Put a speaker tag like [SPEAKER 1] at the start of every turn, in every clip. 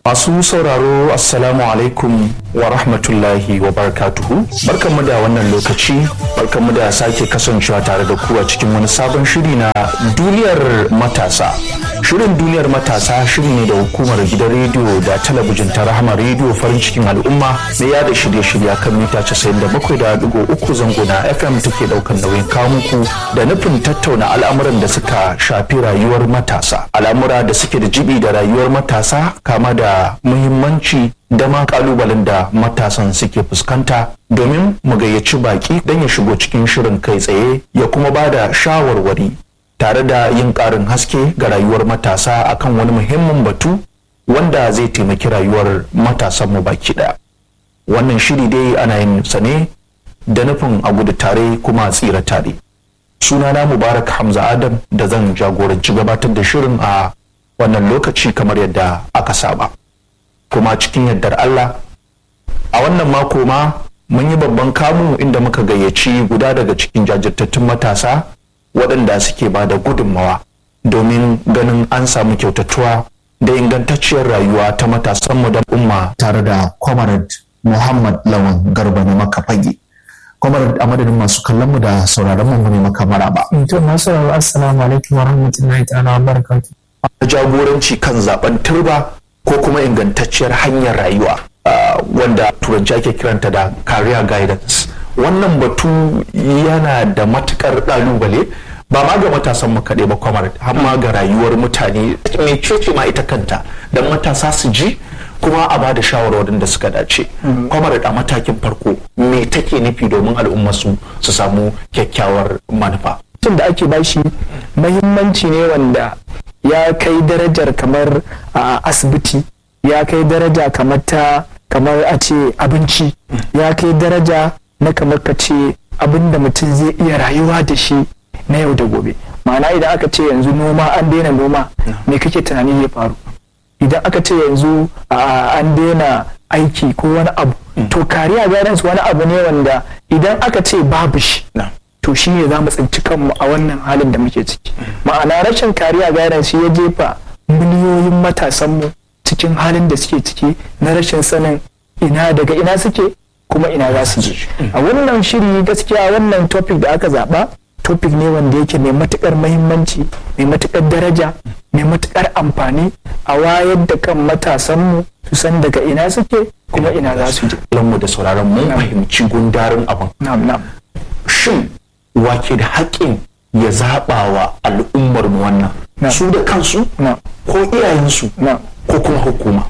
[SPEAKER 1] Masu sauraro Assalamu alaikum wa rahmatullahi wa barakatuhu. Barkanmu da wannan lokaci, barkanmu da sake kasancewa tare da ku a cikin wani sabon shiri na duniyar matasa. Shirin duniyar matasa shiri ne da hukumar gidan rediyo da talabijin ta rahama rediyo farin cikin al'umma na yada shirye-shirye kan mita 97.3 zango na FM take daukan nauyin kawo muku da nufin tattauna al'amuran da suka shafi rayuwar matasa. Al'amura da suke da jibi da rayuwar matasa kama da muhimmanci da ma kalubalen da matasan suke fuskanta domin mu gayyaci baki don ya shigo cikin shirin kai tsaye ya kuma ba da shawarwari tare da yin ƙarin haske ga rayuwar matasa akan wani muhimmin batu wanda zai taimaki rayuwar matasan mu baki ɗaya wannan shiri dai ana yin sa ne da nufin a gudu tare kuma a tsira tare sunana mubarak hamza adam da zan jagoranci gabatar da shirin a wannan lokaci kamar yadda aka saba kuma cikin yardar Allah a wannan mako ma mun yi babban kamu inda muka gayyaci guda daga cikin jajirtattun matasa waɗanda suke ba da gudunmawa domin ganin an samu kyautatuwa da ingantacciyar rayuwa ta matasanmu da umma
[SPEAKER 2] tare da comrade muhammad lawan garba na makafage comrade a madadin masu kallon mu da sauraron mu ne maka maraba
[SPEAKER 3] to masu assalamu alaikum wa rahmatullahi ta'ala wa barakatuh
[SPEAKER 1] jagoranci kan zaben turba ko kuma ingantacciyar hanyar rayuwa wanda turanci ake kiranta da career guidance wannan batu yana da matukar ɗalubale ba ma ga matasan mu kaɗai ba kwamar har ma ga rayuwar mutane mai cece ma ita kanta don matasa su ji kuma a bada shawarwarin da suka dace kwamar a matakin farko me take nufi domin al'umma su su samu kyakkyawar manufa
[SPEAKER 3] tun da ake bashi mahimmanci ne wanda ya kai darajar kamar a asibiti ya kai daraja kamar ta kamar a ce abinci ya kai daraja na kamar ka ce abin da mutum zai iya rayuwa da shi na yau da gobe ma'ana idan aka ce yanzu noma an daina noma me kake tunani ya faru idan aka ce yanzu an daina aiki ko wani abu to kariya guidance wani abu ne wanda idan aka ce babu shi to shi ne za mu tsinci kanmu a wannan halin da muke ciki ma'ana rashin kariya guidance ya jefa miliyoyin matasanmu cikin halin da suke ciki na rashin sanin ina daga ina suke kuma ina za su je a wannan shiri gaskiya wannan topic da aka zaba topic ne wanda yake mai matukar mahimmanci mai matukar daraja mai matukar amfani a wayar da kan matasanmu su san daga ina suke kuma ina za su je
[SPEAKER 1] mu da sauraron mun fahimci gundarin abin
[SPEAKER 3] na'am na'am
[SPEAKER 1] shin wake da haƙƙin ya zaɓa wa al'ummar mu wannan su da kansu ko iyayensu ko kuma hukuma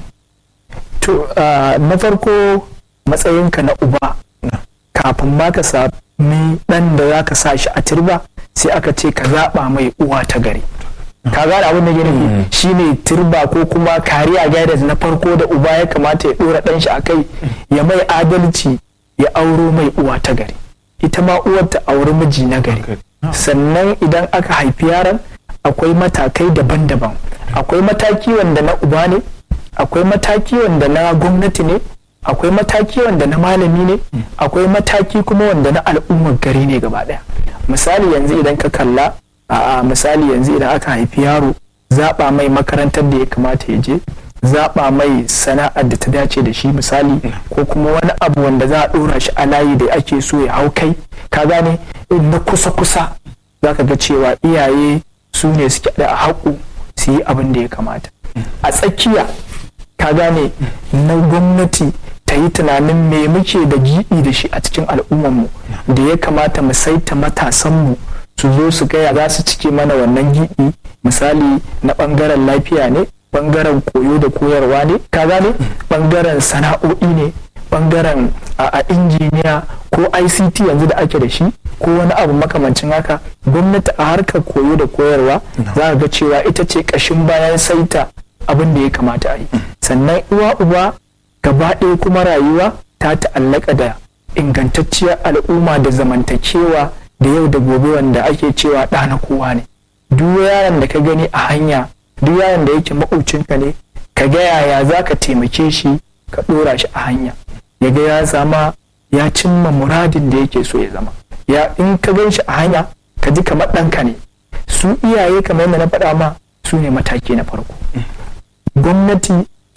[SPEAKER 3] to na farko matsayinka na uba kafin ma ka sami ɗan da za ka sa shi a turba sai aka ce ka zaɓa mai uwa ta gari ka gane abin da gini shine turba ko kuma kariya guidance na farko da uba ya kamata ya ɗora ɗan shi a kai ya mai adalci ya auro mai uwa ta gari ita ma uwar ta auri miji na gari sannan idan aka haifi yaron akwai matakai daban-daban akwai mataki wanda na uba ne akwai mataki wanda na gwamnati ne akwai mataki wanda na malami ne akwai mataki kuma wanda na al'ummar gari ne gaba daya misali yanzu idan ka kalla a misali yanzu idan aka haifi yaro zaɓa mai makarantar da ya kamata ya je zaɓa mai sana'ar da ta dace da shi misali ko kuma wani abu wanda za a ɗora shi a layi da ake so ya hau kai ka gane na kusa-kusa za ka ga cewa iyaye su ne suke da haƙu su yi abin da ya kamata a tsakiya ka gane na gwamnati ta yi tunanin me muke da giɓi da shi a cikin al'ummarmu da ya kamata mu saita matasanmu su zo su gaya za su cike mana wannan giɓi misali na ɓangaren lafiya ne bangaren koyo da koyarwa ne ka gane bangaren sana'o'i ne bangaren a injiniya ko ict yanzu da ake da shi ko wani abu makamancin haka gwamnati a harkar koyo da koyarwa za ga cewa ita ce kashin bayan saita abin da ya kamata a yi sannan uwa uba gaba ɗaya kuma rayuwa ta ta'allaka da ingantacciyar al'umma da zamantakewa da yau da gobe wanda ake cewa ɗa na kowa ne duk yaron da ka gani a hanya duk yaron da yake maƙocinka ne ka ga yaya za ka taimake shi ka ɗora shi a hanya ya ga ya zama ya cimma muradin da yake so ya zama ya in ka gan shi a hanya ka ji kamar ɗanka ne su iyaye kamar yadda na faɗa ma su ne mataki na farko gwamnati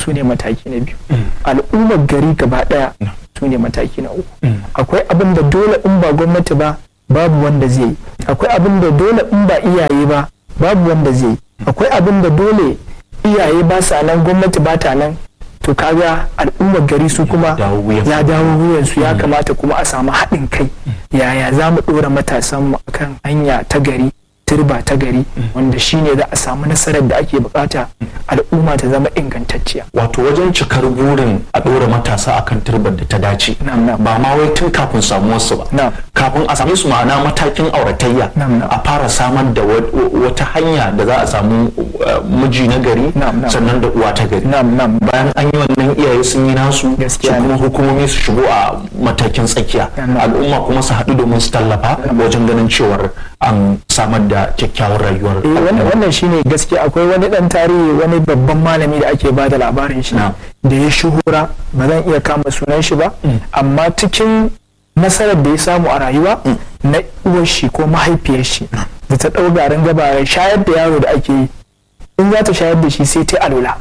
[SPEAKER 3] su ne mataki na biyu al'ummar gari gaba daya su ne mataki na uku akwai abin da dole in ba gwamnati ba babu wanda zai yi akwai abin da dole in ba iyaye ba babu wanda zai yi akwai abin da dole iyaye ba sa nan gwamnati ba ta nan to kaga al'ummar gari su kuma
[SPEAKER 1] dawo wuyan
[SPEAKER 3] ya dawo wuyansu ya kamata kuma a samu haɗin kai yaya za mu ɗora matasanmu akan hanya ta gari turba ta gari wanda shine za a samu nasarar da ake bukata al'umma ta zama ingantacciya
[SPEAKER 1] wato wajen cikar burin a ɗora matasa akan turbar da ta dace
[SPEAKER 3] Na'am, na'am.
[SPEAKER 1] ba ma wai tun kafin samuwarsu ba
[SPEAKER 3] Na'am.
[SPEAKER 1] kafin a same su ma'ana matakin auratayya
[SPEAKER 3] Na'am, na'am.
[SPEAKER 1] a fara samar da wa- wata hanya da za a samu uh, miji na gari
[SPEAKER 3] Na'am, na'am.
[SPEAKER 1] sannan da uwa ta gari
[SPEAKER 3] nam nam
[SPEAKER 1] bayan an yi wannan iyaye sun yi nasu su
[SPEAKER 3] Gaskiya
[SPEAKER 1] kuma hukumomi su shigo a matakin tsakiya
[SPEAKER 3] Na'am.
[SPEAKER 1] al'umma kuma su haɗu domin su tallafa wajen ganin cewar an samar da kyakkyawar rayuwar
[SPEAKER 3] Eh, wannan wannan shine gaskiya akwai wani dan tarihi wani babban malami da ake bada labarin shi
[SPEAKER 1] Na'am.
[SPEAKER 3] da ya shuhura ba zan iya kama sunan shi ba amma cikin nasarar da ya samu a rayuwa na uwar shi ko mahaifiyar shi da ta ɗau garin gabarai shayar da yaro da ake yi in za ta shayar da shi sai ta alula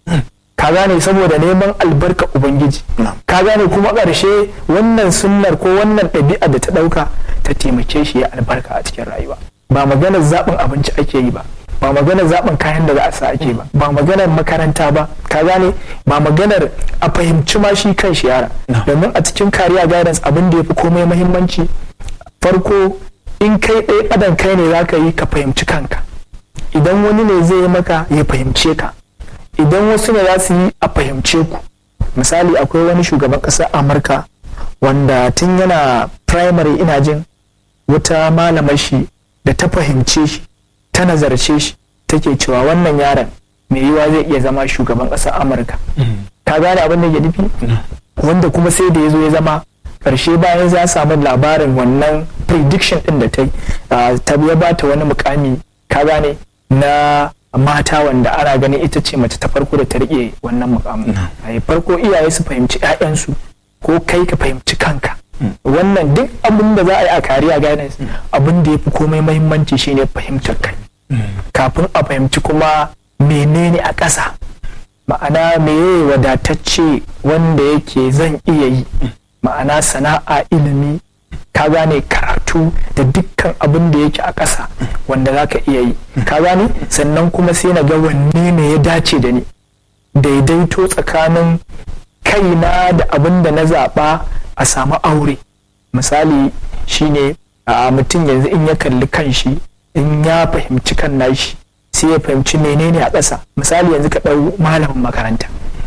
[SPEAKER 3] ka gane saboda neman albarka ubangiji ka gane kuma ƙarshe wannan sunnar ko wannan ɗabi'a da ta ɗauka ta taimake shi ya albarka a cikin rayuwa ba maganar zaɓin abinci ake yi ba ba maganar zaɓin kayan da za a sa ake ba ba maganar makaranta ba ka gane ba maganar a fahimci ma shi kan shi yara domin a cikin kariya guidance abin da ya fi komai mahimmanci farko in kai ɗaya adam kai ne za ka yi ka fahimci kanka idan wani ne zai yi maka ya fahimce ka idan wasu ne za su yi a fahimce ku misali akwai wani shugaban ƙasar amurka wanda tun yana primary ina jin wata malamar shi da ta fahimce shi ta nazarce shi take cewa wannan yaron mai yiwa zai iya zama shugaban ƙasar amurka ka gane abin da ke nufi wanda kuma sai da ya zo ya zama ƙarshe bayan za samu labarin wannan prediction ɗin da ta yi ah, ta ya ba ta wani mukami ka gane na mata wanda ana ganin ita ce mace ta farko da ta riƙe wannan mukamin Ai, farko iyaye su fahimci 'ya'yansu ko kai ka fahimci kanka wannan duk abin da za a yi a kariya guidance abin da ya fi komai mahimmanci shine fahimtar kai kafin a fahimci kuma menene a ƙasa ma'ana meye wadatacce wanda yake zan iya yi ma'ana sana'a ilimi ka gane karatu da dukkan abin da yake a ƙasa wanda za ka iya yi ka gane sannan kuma sai na ga wanne ne ya dace da ni daidaito tsakanin kaina da abin da na zaɓa a samu aure misali shine a mutum yanzu in ya kalli kanshi in ya fahimci kan nashi sai ya fahimci menene a ƙasa misali yanzu ka ɗau malamin makaranta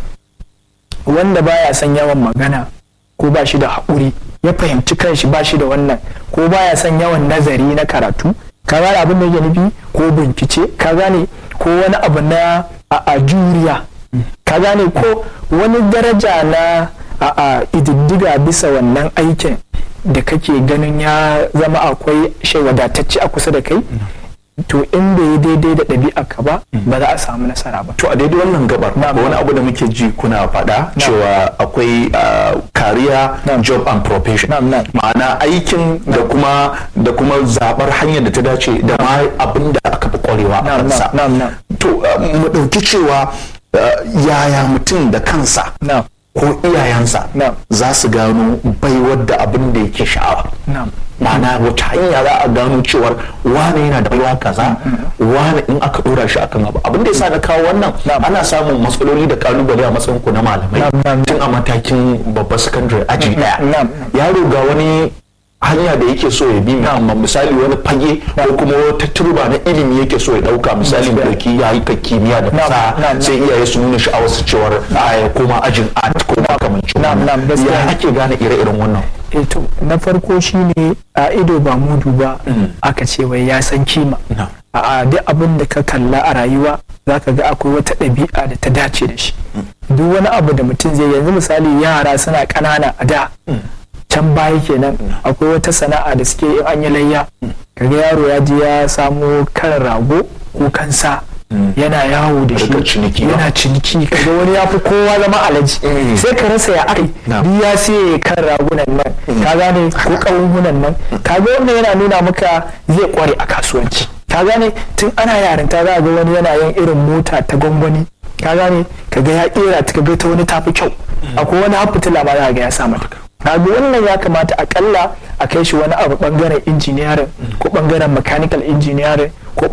[SPEAKER 3] wanda baya son yawan magana ko ba shi da haƙuri ya fahimci kanshi ba shi da wannan ko baya son yawan nazari na karatu ka gane abin da yake nufi ko bincike ka gane ko wani abu na a, a juriya ka gane ko wani daraja na a, a ididdiga bisa wannan aikin da kake ganin ya zama akwai shi wadatacce a kusa da kai to in bai yi daidai da ɗabi'a ka ba ba za a samu nasara ba
[SPEAKER 1] to a daidai wannan gabar akwai wani abu da muke ji kuna faɗa cewa akwai uh, career
[SPEAKER 3] Na'am.
[SPEAKER 1] job and profession
[SPEAKER 3] Na'am, na'am.
[SPEAKER 1] ma'ana aikin da kuma da kuma zabar hanyar da ta dace da ma abin da aka fi kwarewa a
[SPEAKER 3] Na'am,
[SPEAKER 1] kansa
[SPEAKER 3] na'am, na'am.
[SPEAKER 1] to uh, mu ɗauki cewa uh, yaya mutum da kansa
[SPEAKER 3] na'am
[SPEAKER 1] ko iyayensa
[SPEAKER 3] Na'am.
[SPEAKER 1] za su gano baiwar da abin da yake sha'awa
[SPEAKER 3] na'am
[SPEAKER 1] ma'ana wata hanya za a gano cewar wane yana da baiwa kaza wane in aka dora shi akan abu abin da yasa na kawo wannan ana samun matsaloli da kalubale a matsayin ku na malamai
[SPEAKER 3] Na'am, na'am.
[SPEAKER 1] tun a matakin babbar sakandare aji daya
[SPEAKER 3] na'am.
[SPEAKER 1] yaro ga wani hanya da yake so ya bi amma misali wani fage ko kuma wata turba na ilimi yake so ya dauka misali da dauki ya yi kimiyya da fasaha
[SPEAKER 3] na'am,
[SPEAKER 1] sai iyaye su nuna sha'awar su cewar a ya koma ajin art ko makamancin
[SPEAKER 3] Na'am, na'am,
[SPEAKER 1] wannan
[SPEAKER 3] gaskiya
[SPEAKER 1] ya
[SPEAKER 3] ne.
[SPEAKER 1] ake gane ire-iren wannan
[SPEAKER 3] eh to na farko shine a ido ba mudu ba aka ce wai ya san kima
[SPEAKER 1] Na'am.
[SPEAKER 3] a duk abin da ka kalla a rayuwa zaka ga akwai wata ɗabi'a da ta dace da shi duk wani abu da mutum zai yanzu misali yara suna ƙanana a da can baya kenan akwai wata sana'a da suke in an yi layya kaga yaro ya je ya samo kan rago ko kan sa yana yawo da
[SPEAKER 1] Rika
[SPEAKER 3] shi
[SPEAKER 1] ciniki ba.
[SPEAKER 3] yana ciniki kaga wani ya fi kowa zama alaji
[SPEAKER 1] Mm.
[SPEAKER 3] sai ka rasa ya akai
[SPEAKER 1] Na'am.
[SPEAKER 3] duk ya siye kan ragunan nan ka gane ko kawunan nan kaga wannan yana nuna maka zai kware a kasuwanci ka gane tun ana yarinta za a ga wani yana yin irin mota ta gwangwani ka gane ka ga ya kera ta ga ta wani tafi kyau akwai wani hafitila ma za ga ya sa mata kaga wannan ya kamata akalla a kai shi wani abu bangaren engineering ko bangaren mechanical engineering ko